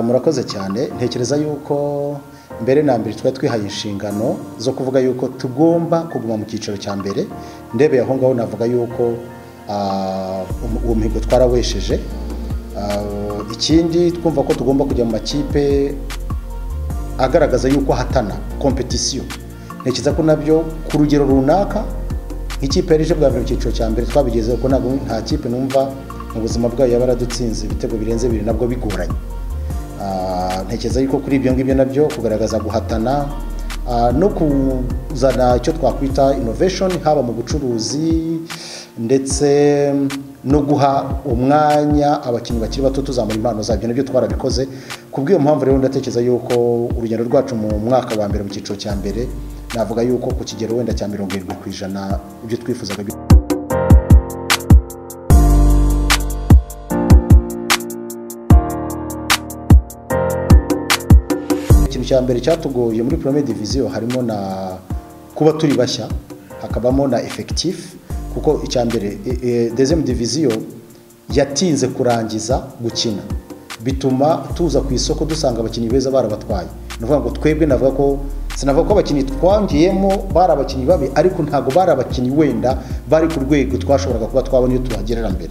murakoze cyane ntekereza yuko mbere na mbere twari twihaye inshingano zo kuvuga yuko tugomba kuguma mu cyiciro cya mbere ndebeye aho ngaho navuga yuko ah, um- uwo mihigo twarawesheje Ah, ikindi twumva ko tugomba kujya mu makipe agaragaza yuko ahatana kompetisiyo ntekereza ko nabyo ku rugero runaka nk'ikipe yari ije bwa mbere mu cyiciro cya mbere twabigezeho ko ntabwo nta kipe numva mu buzima bwayo yaba yaradutsinze ibitego birenze bibiri nabwo bigoranye Ah, ntekereza yuko kuri ibyo ngibyo nabyo kugaragaza guhatana ah, no kuzana icyo twakwita innovation haba mu bucuruzi ndetse no guha umwanya abakinnyi bakiri bato tuzamura impano zabyo nabyo twarabikoze ku bw'iyo mpamvu rero ndatekereza yuko urugendo rwacu mu mwaka wa mbere mu cyiciro cya mbere navuga yuko ku kigero wenda cya mirongo irindwi ku ijana ibyo twifuzaga bi- ikintu cya mbere cyatugoye muri premier division harimo na kuba turi bashya hakabamo na effectif kuko icya mbere e, e, deuxième division yatinze kurangiza gukina bituma tuza ku isoko dusanga abakinnyi beza barabatwaye ni ukuvuga ngo twebwe navuga ko sinavuga ko abakinnyi twongeyemo bari abakinnyi babi ariko ntabwo bari abakinnyi wenda bari ku rwego twashoboraga kuba twabona iyo tuhagerera mbere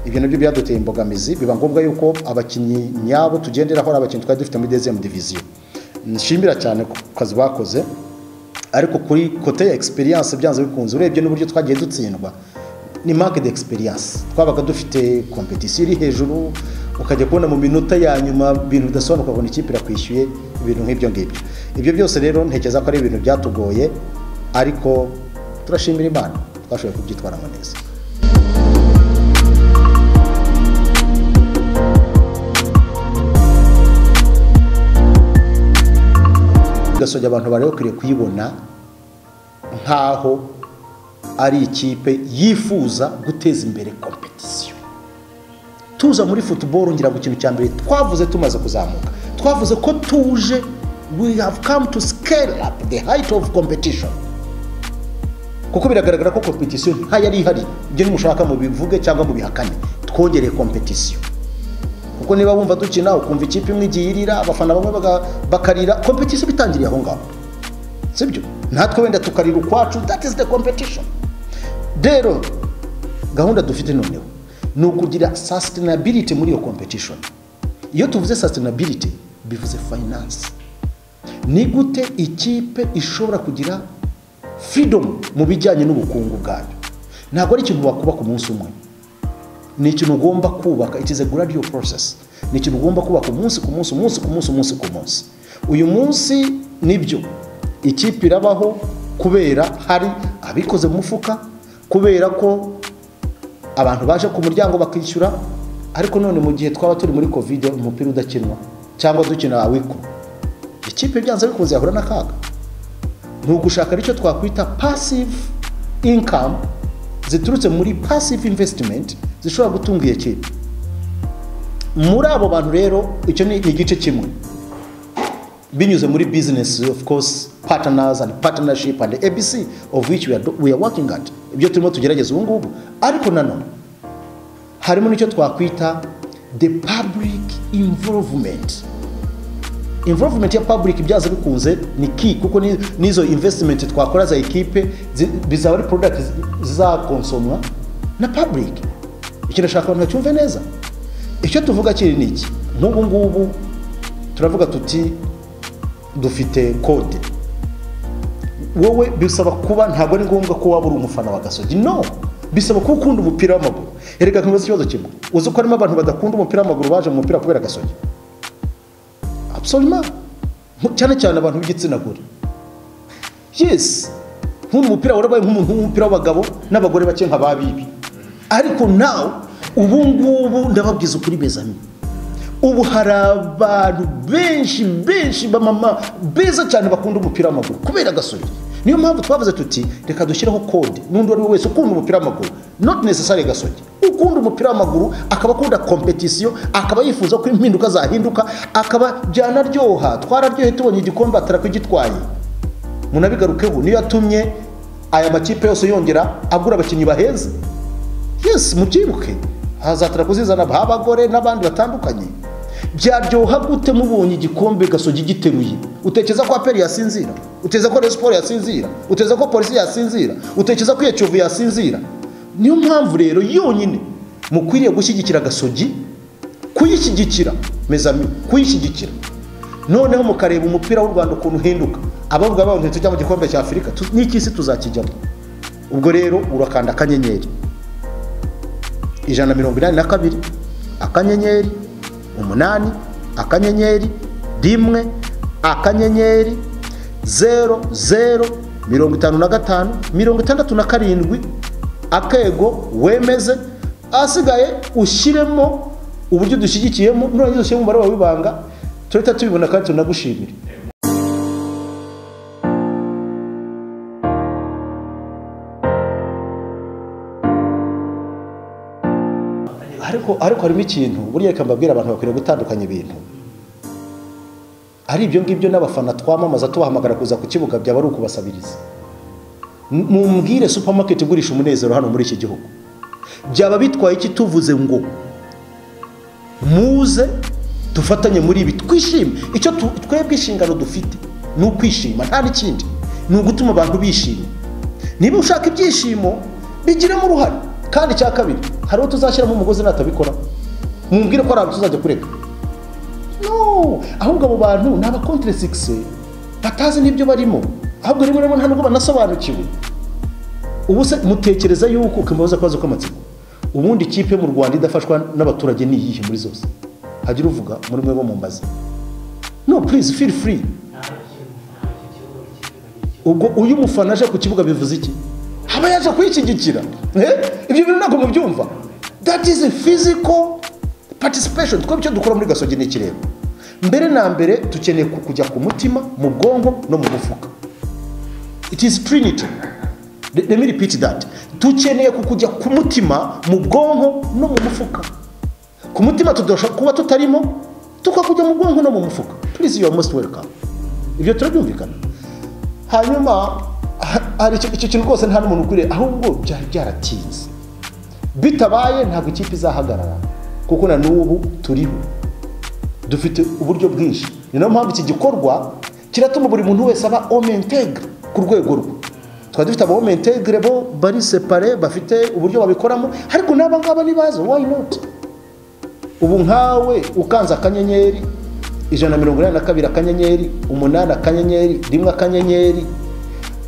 ibyo nabyo byaduteye imbogamizi biba ngombwa yuko abakinnyi nyabo tugenderaho ari abakinnyi twari dufite muri deuxième division nshimira cyane ku kazi bakoze ariko kuri kote ya experience byanze bikunze urebye n'uburyo twagiye dutsindwa ni market experience twabaga dufite competition iri hejuru ukajya kubona mu minota ya nyuma ibintu bidasobanuka ukabona ikipe irakwishyuye ibintu nk'ibyo ngibyo ibyo byose rero ntekereza ko ari ibintu byatugoye ariko turashimira imana twashoboye kubyitwaramo neza gasogi abantu bari bakwiriye kuyibona nk'aho ari ikipe yifuza guteza imbere kompetisiyo tuza muri futuboro ngira ngo ikintu cya mbere twavuze tumaze kuzamuka twavuze ko tuje we have come to scale up the height of competition kuko biragaragara ko kompetisiyo ntayari ihari ibyo nimushaka mubivuge cyangwa mubihakane twongereye kompetisiyo kuko niba wumva dukina ukumva ikipe imwe igiye irira abafana bamwe baga- bakarira kompetisiyo bitangiriye aho ngaho sibyo natwe wenda tukarira ukwacu that is the competition rero gahunda dufite noneho ni ukugira sustainability muri iyo competition iyo tuvuze sustainability bivuze finance ni gute ikipe ishobora kugira freedom mu bijyanye n'ubukungu bwayo ntabwo ari ikintu wakubaka umunsi umwe ni ikintu ugomba kubaka it is a gradual process ni ikintu ugomba kubaka umunsi ku munsi umunsi ku munsi umunsi ku munsi uyu munsi nibyo ikipe irabaho kubera hari abikoze mu mufuka kubera ko abantu baje ku muryango bakishyura ariko none mu gihe twaba turi muri covid umupira udakinwa cyangwa dukina awikuru ikipe byanze bikunze yahura n'akaga ni ugushaka icyo twakwita passive income ziturutse muri passive investment zishobora gutunga iyo kipe muri abo bantu rero icyo ni ni igice kimwe binyuze muri business of course partners and partnership and abc of which we are, do- we are working at ibyo turimo tugerageza ubu ngubu ariko nanone harimo n'icyo twakwita the public involvement involvement ya public byaza bikunze ni key kuko ni- n'izo investment twakora za ekipe zi- bizaba ari product zi- zizakonsomwa na public icyo ndashaka abantu bacyumve neza icyo tuvuga kiri ni iki nk'ubu ngubu turavuga tuti dufite kode wowe bisaba kuba ntabwo ari ngombwa ko waba uri umufana wa gasogi no bisaba kuba ukunda umupira w'amaguru erega nkibaza ikibazo kimwe uzi ko harimo abantu badakunda umupira w'amaguru baje mu mupira kubera gasogi absolument Mu- cyane cyane abantu b'igitsina gore yes nk'uyu mupira warabaye nk'umuntu w'umupira w'abagabo n'abagore bake nka ba bibi ariko nawe ubu ngubu ndababwiza ukuri bezami ubu hari abantu benshi benshi bamama beza cyane bakunda umupira w'amaguru kubera agasore niyo mpamvu twavuze tuti reka dushyireho kode n'undi uwo ari we wese ukunda umupira w'amaguru not necessary gasogi ukunda umupira w'amaguru akaba akunda kompetisiyo akaba yifuza ko impinduka zahinduka akaba byanaryoha twararyohe tubonye igikombe atarakugitwaye munabigarukeho niyo yatumye aya makipe yose yongera agura abakinnyi baheze yes mubyibuke hazatara kuzizana abagore n'abandi batandukanye byaryoha gute mubonye igikombe gasogi giteruye utekereza ko aperi yasinzira utekereza ko resiporo yasinzira utekereza ko polisi yasinzira utekereza ko iyo yasinzira niyo mpamvu rero yonyine mukwiriye gushyigikira gasogi kuyishyigikira mezami kuyishyigikira noneho mukareba umupira w'u rwanda ukuntu uhinduka abavuga bavuga tujya mu gikombe cya afurika n'icy'isi tuzakijyamo ubwo rero urakanda akanyenyeri ijana na mirongo inani na kabiri akanyenyeri umunani akanyenyeri rimwe akanyenyeri zero zero mirongo itanu na gatanu mirongo itandatu na karindwi akego wemeze ahasigaye ushyiremo uburyo dushyigikiyemo nurangiza ushyiremo umubare wawe w'ibanga turahita tubibona kandi tunagushimire ariko ariko harimo ikintu buriya reka mbabwira abantu bakwiriye gutandukanya ibintu ari ibyo ngibyo n'abafana twamamaza tubahamagara kuza ku kibuga byaba ari ukubasabiriza mumbwire supamaketi igurisha umunezero hano muri iki gihugu byaba bitwaye iki tuvuze ngo muze dufatanye muri ibi twishime icyo twebwe inshingano dufite ni ukwishima nta n'ikindi ni ugutuma abantu bishima niba ushaka ibyishimo bigiremo uruhare kandi icya kabiri hari uwo tuzashyiramo umugozi natabikora mubwire ko ari ahantu tuzajya kureka no ahubwo abo bantu ni abakonteresigise batazi n'ibyo barimo ahubwo rimwe na rimwe nta nubwo banasobanukiwe ubu se mutekereza yuko ukimubaza akabazo k'amatsiko ubundi ikipe mu rwanda idafashwa n'abaturage ni iyihe muri zose hagira uvuga muri mwe bo mu mbazi no purize feel free ubwo uyu mufana aje ku kibuga bivuze iki aba yaje kuyishyigikira ibyo bintu ntabwo mubyumva that is physical participation twebwe icyo dukora muri gasogi ni ikireba mbere na mbere dukeneye kujya ku mutima mu bwonko no mu mufuka it is trinity let me repeat that dukeneye kujya ku mutima mu bwonko no mu mufuka ku mutima tudashobora kuba tutarimo tukakujya mu bwonko no mu mufuka please you are most welcome ibyo turabyumvikana hanyuma hari icyo kintu rwose nta n'umuntu ukwiriye ahubwo byari byaratinze bitabaye ntabwo ikipe izahagarara kuko na n'ubu turiho dufite uburyo bwinshi ni nayo mpamvu iki gikorwa kiratuma buri muntu wese aba omentegre ku rwego rwe twari dufite aba omentegre bo bari separe bafite uburyo babikoramo ariko n'aba ngaba ntibaze why not ubu nkawe ukanze akanyenyeri ijana na mirongo inani na kabiri akanyenyeri umunani akanyenyeri rimwe akanyenyeri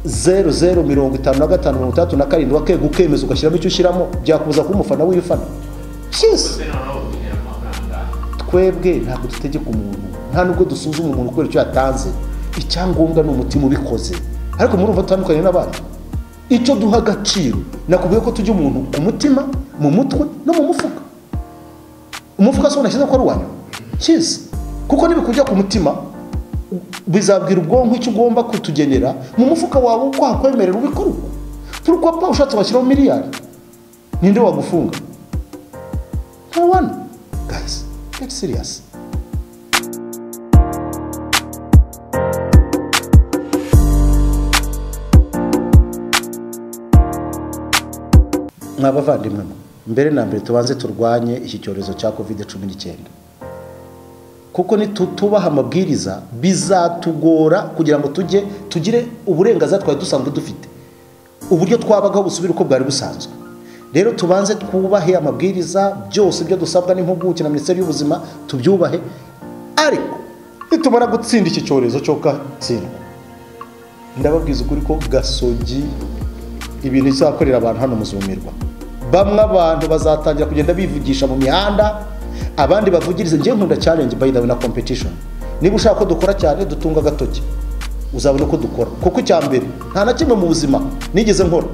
zeru zeru mirongo itanu na gatanu mirongo itandatu na karindwi wakega ukemeza ugashyiramo icyo ushyiramo byakubuza kuba umufana w'ifana cyose twebwe ntabwo dutegeka umuntu nta nubwo dusuzuma umuntu kubera icyo yatanze icyangombwa ni umutima ubikoze ariko murumva dutandukanye n'abandi icyo duha agaciro nakubwiye ko tujya umuntu ku mutima mu mutwe no mu mufuka umufuka se unashyize ko ari uwanyu cyiza kuko nibikujya ku mutima bizabwira ubwonko icyo ugomba kutugenera mu mufuka wawe uko hakwemerera ubikorwa turupapa ushatse washyiraho miliyari ninde wagufunga nta wani gayisi geti siriyasi mwa bavandimwe mbere na mbere tubanze turwanye iki cyorezo cya kovide cumi n'icyenda kuko nitutubaha amabwiriza bizatugora kugira ngo tujye tugire uburenganzira twari dusanzwe dufite uburyo twabagaho busubire uko bwari busanzwe rero tubanze twubahe amabwiriza byose ibyo dusabwa n'impuguke na minisiteri y'ubuzima tubyubahe ariko nitumara gutsinda iki cyorezo cyo gatsindwa ndababwiza ukuri ko gasogi ibintu bizakorera abantu hano muzumirwa bamwe abantu bazatangira kugenda bivugisha mu mihanda abandi bavugirize njye nkunda challenge by the way na competition niba ushaka ko dukora cyane dutunga agatoki uzabona uko dukora kuko icya mbere nta na kimwe mu buzima nigeze nkora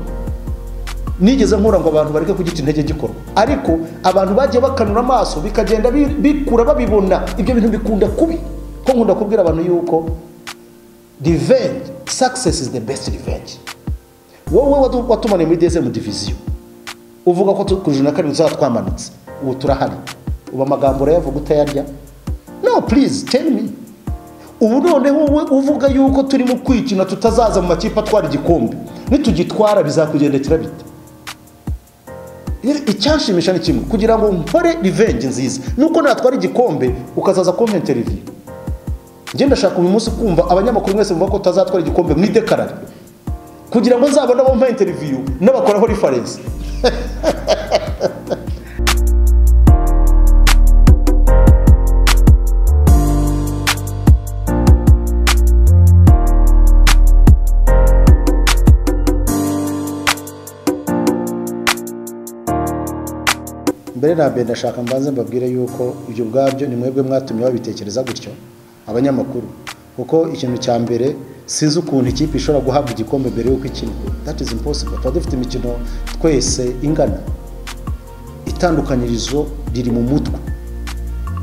nigeze nkora ngo abantu bareke kugita intege gikorwa ariko abantu bagiye bakanura amaso bikagenda bikura babibona ibyo bintu bikunda kubi ko nkunda kubwira abantu yuko revenge success is the best revenge wowe watumaniye muri dsm diviziyo uvuga ko ku ijana na karindwi tuzaba twamanutse ubu turahari ubu amagambo urayavuga utayarya no purize tell me ubu noneho wowe uvuga yuko turimo kwikina tutazaza mu makipe atwara igikombe nitugitwara bizakugendekera bite icyashimisha ni kimwe kugira ngo nkore rivenji nziza nuko natwara igikombe ukazaza kumpentera ivi ngenda ndashaka uyu munsi kumva abanyamakuru mwese muvuga ko utazatwara igikombe mu idekarari kugira ngo nzabone abo mpa interiviyu n'abakoraho rifarensi mbere na mbere ndashaka mbanze mbabwire yuko ibyo ubwabyo ni mwebwe mwatumye babitekereza gutyo abanyamakuru kuko ikintu cya mbere sinzi ukuntu ikipe ishobora guhabwa igikombe mbere y'uko ikina that is impossible tuba dufite imikino twese ingana itandukanyirizo riri mu mutwe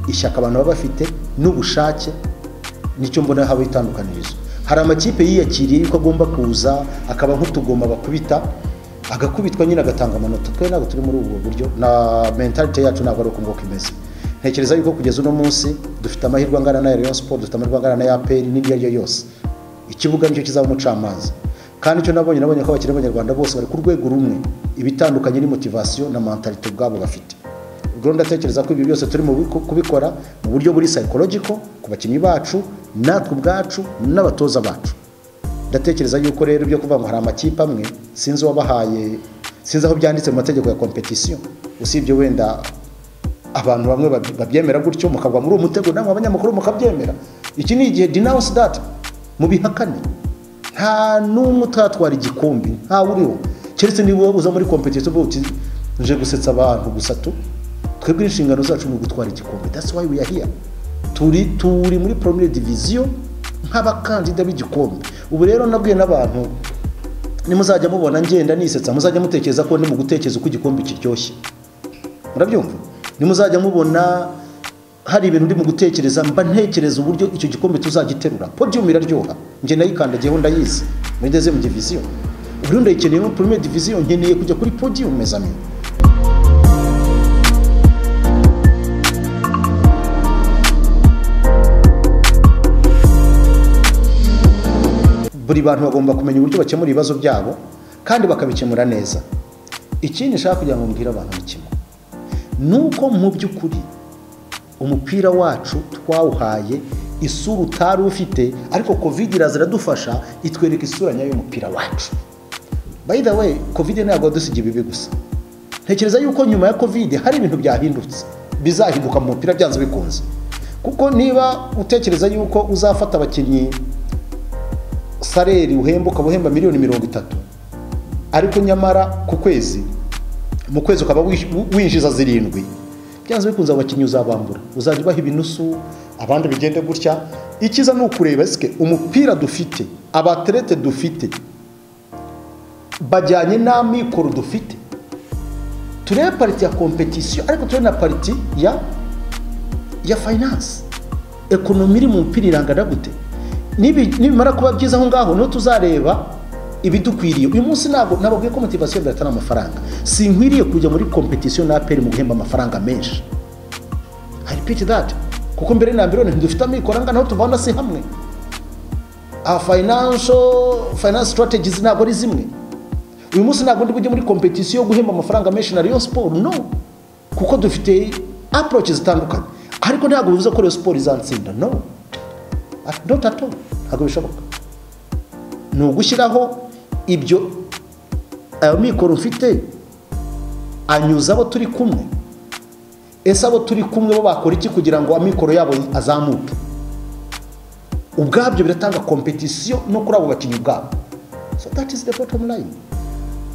ishyaka abantu baba bafite n'ubushake nicyo mbona haba itandukanyirizo hari amakipe yiyakiriye yuko agomba kuza akaba nk'utugoma bakubita agakubitwa nyine agatanga amanota twe ntabwo turi muri ubwo buryo na mentalite yacu ntabwo ari uko nguko imeze ntekereza yuko kugeza uno munsi dufite amahirwe angana na Rayon Sport dufite amahirwe angana na APR n'ibyo ari byo yose ikibuga nicyo kizaba umucamanza kandi icyo nabonye nabonye ko abakinnyi b'abanyarwanda bose bari ku rwego rumwe ibitandukanye ni motivasiyo na mentalite ubwabo bafite ubwo ndatekereza ko ibi byose turi kubikora mu buryo buri psychological ku bakinnyi bacu natwe ubwacu n'abatoza bacu ndatekereza yuko rero ibyo kuvuga ngo hari amakipe amwe sinzi uwabahaye sinzi aho byanditse mu mategeko ya kompetisiyo usibye wenda abantu bamwe babyemera gutyo mukagwa muri uwo mutego namwe abanyamakuru mukabyemera iki ni igihe denounce that mubihakane nta n'umwe utatwara igikombe ntawe uriho keretse niba uza muri kompetisiyo uvuga uti nje gusetsa abantu gusa tu twebwe inshingano zacu ni ugutwara igikombe that's why we are here turi turi muri premier division nk'abakandida b'igikombe ubu rero nabwiye n'abantu nimuzajya mubona ngenda nisetsa muzajya mutekereza ko ndi mu gutekereza uko igikombe kiryoshye murabyumva nimuzajya mubona hari ibintu ndi mu gutekereza mba ntekereza uburyo icyo gikombe tuzagiterura podiyumu iraryoha njye nayikandagiyeho ndayizi mugeze mu diviziyo ubu ndayikeneye muri premier diviziyo nkeneye kujya kuri podiyumu mezami buri bantu bagomba kumenya uburyo bakemura ibibazo byabo kandi bakabikemura neza ikindi nshaka kugira ngo mbwire abantu ni kimwe ni uko mu by'ukuri umupira wacu twawuhaye isura utari ufite ariko kovide iraza iradufasha itwereka isura nyayo y'umupira wacu by the way kovide ntabwo yadusigiye ibibi gusa ntekereza yuko nyuma ya kovide hari ibintu byahindutse bizahinduka mu mupira byanze bikunze kuko niba utekereza yuko uzafata abakinnyi sareri uhemba ukaba uhemba miliyoni mirongo itatu ariko nyamara ku kwezi mu kwezi ukaba winjiza zirindwi byanze bikunze abakinnyi uzabambura uzajya ubaha ibinusu abandi bigende gutya icyiza ni ukureba esike umupira dufite abaterete dufite bajyanye n'amikoro dufite turebe pariti ya kompetisiyo ariko turebe na pariti ya ya fayinanse ekonomi iri mu mupira irangana gute nibimara kuba byiza aho ngaho niho tuzareba ibidukwiriye uyu munsi ntabwo nababwiye ko motivasiyo mbere atari amafaranga sinkwiriye kujya muri kompetisiyo na aperi mu guhemba amafaranga menshi hari piti dati kuko mbere na mbere ntidufite amikoro angana aho tuvana si hamwe fayinansho fayinansi sitarategizi ntabwo ari zimwe uyu munsi ntabwo ndi bujye muri kompetisiyo yo guhemba amafaranga menshi na riyo siporo no kuko dufite aporoci zitandukanye ariko ntabwo bivuze ko riyo siporo izansinda no not at all ntabwo bishoboka ni ugushyiraho ibyo ayo mikoro mfite anyuza abo turi kumwe ese abo turi kumwe bo bakora iki kugira ngo amikoro yabo azamuke ubwabyo biratanga kompetisiyo no kuri abo bakinnyi ubwabo so that is the bottom line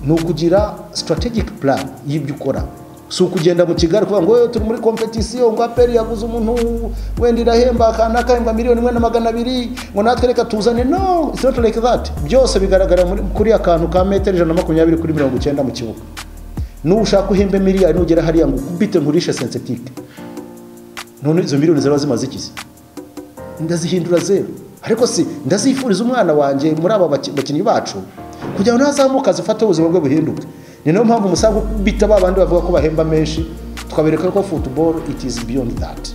ni ukugira strategic plan y'ibyo ukora si ukugenda mu kigali kuvuga ngo turi muri kompetisiyo ngo aperi yaguze umuntu wenda irahemba akana kahembwa miliyoni imwe na magana abiri ngo natwe reka tuzane no it's not like that byose bigaragara kuri akantu ka metero ijana na makumyabiri kuri mirongo icyenda mu kibuga n'ubu ushaka uhembe miliyoni nugera hariya ngo ubite nkurishe sensetike none izo miliyoni ziba zimaze iki ndazihindura zeru ariko si ndazifuriza umwana wanjye muri aba bakinnyi bacu kugira ngo ntazamuke azifate ubuzima bwe buhinduke ni nayo mpamvu umusaruro ubita ba bandi bavuga ko bahemba menshi twabereka ko futuboro itizi biyoni dati